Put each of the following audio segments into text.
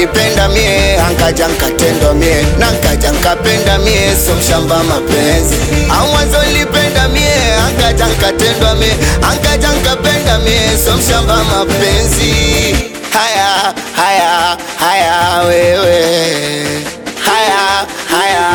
nilipenda mie ankaja nkatendwa mie na nkaja nkapenda mie so mshamba mapenzi au mwanzo nilipenda mie ankaja nkatendwa mie ankaja nkapenda mie so mshamba mapenzi haya haya haya wewe haya haya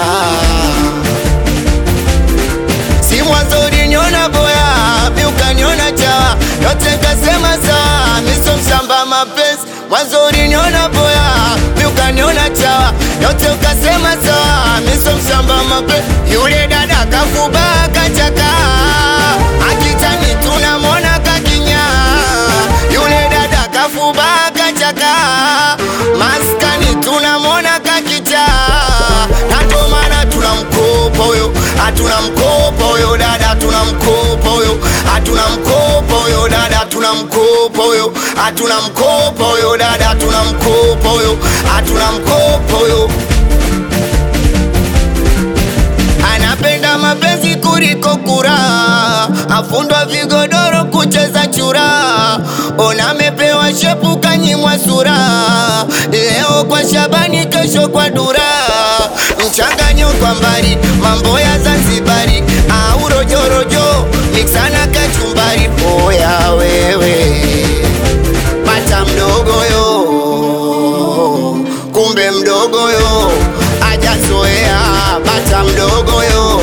si mwanzo uliniona boya mi ukaniona chawa yote kasema sawa miso mshamba mapenzi mwanzo uliniona boya mi ukaniona chawa yote ukasema sawa miso mshamba mapenzi yule dada kafuba kachaka akitani tunamwona kakinya yule dada kafuba kachaka maskani tunamwona kakicha nato maana tunamkopa huyo hatuna mkopa huyo dada hatuna mkopa huyo hatuna mkopa huyo dada hatuna mkopa huyo hatuna mkopa huyo dada hatuna mkopa huyo hatuna mkopa huyo anapenda mapenzi kuliko kura, afundwa vigodoro kucheza chura, ona amepewa shepu kanyimwa sura, leo kwa Shabani, kesho kwa Dura, mchanganyo kwa mbali, mambo ya Zanzibari au rojorojo, miksana kachumbari, oya wewe bata mdogo yo, kumbe mdogo yo ajazoea bata mdogo yo,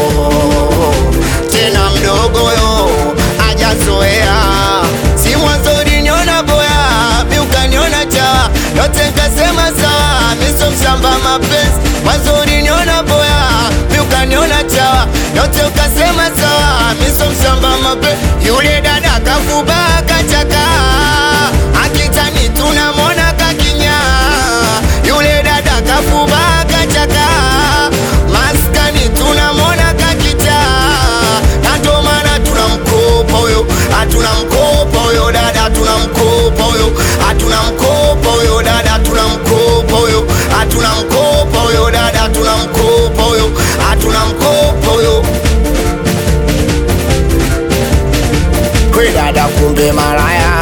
tena mdogo yo ajazoea. Si mwanzo uliniona boya, mi ukaniona chawa, yote nkasema sawa, miso mshamba mapenzi. Mwanzo uliniona boya, mi ukaniona chawa, yote ukasema sawa, miso mshamba mapenzi. Yule dada kafuba kachaka, akitani tunamwona kakinya, yule dada kafuba kachaka, maskani tunamwona kakicha, na ndo maana tunamkopa huyo, hatuna mkopa huyo dada, hatuna mkopa huyo, hatuna mkopa huyo dada, hatuna mkopa huyo, hatuna mkopa huyo dada, hatuna mkopa huyo, hatuna mkopa huyo. We dada, kumbe malaya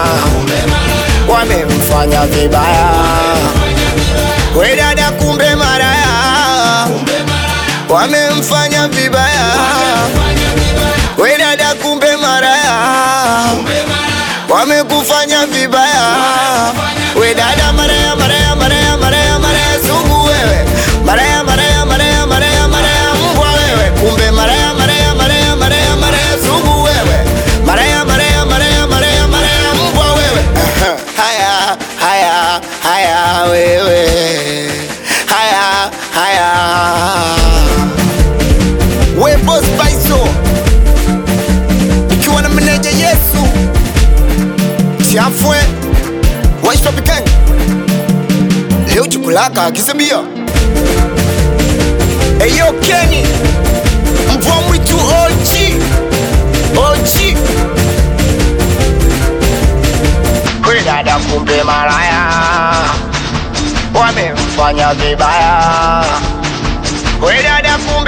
wamemfanya vibaya. We dada, kumbe malaya wamemfanya vibaya. We dada, kumbe malaya wamekufanya vibaya. We dada, maraya maraya maraya maraya maraya sugu wewe, maraya maraya maraya maraya maraya mbwa wewe, kumbe maraya maraya maraya maraya maraya sugu wewe, maraya maraya maraya maraya maraya mbwa wewe. Haya haya haya wewe, haya haya we boss Paiso ikiwa na meneja Yesu Chafwe Waishopiken leo chukulaka akisebia Eyo Kenny mvua mwitu OG OG We dada kumbe malaya wamemfanya vibaya We dada kumbe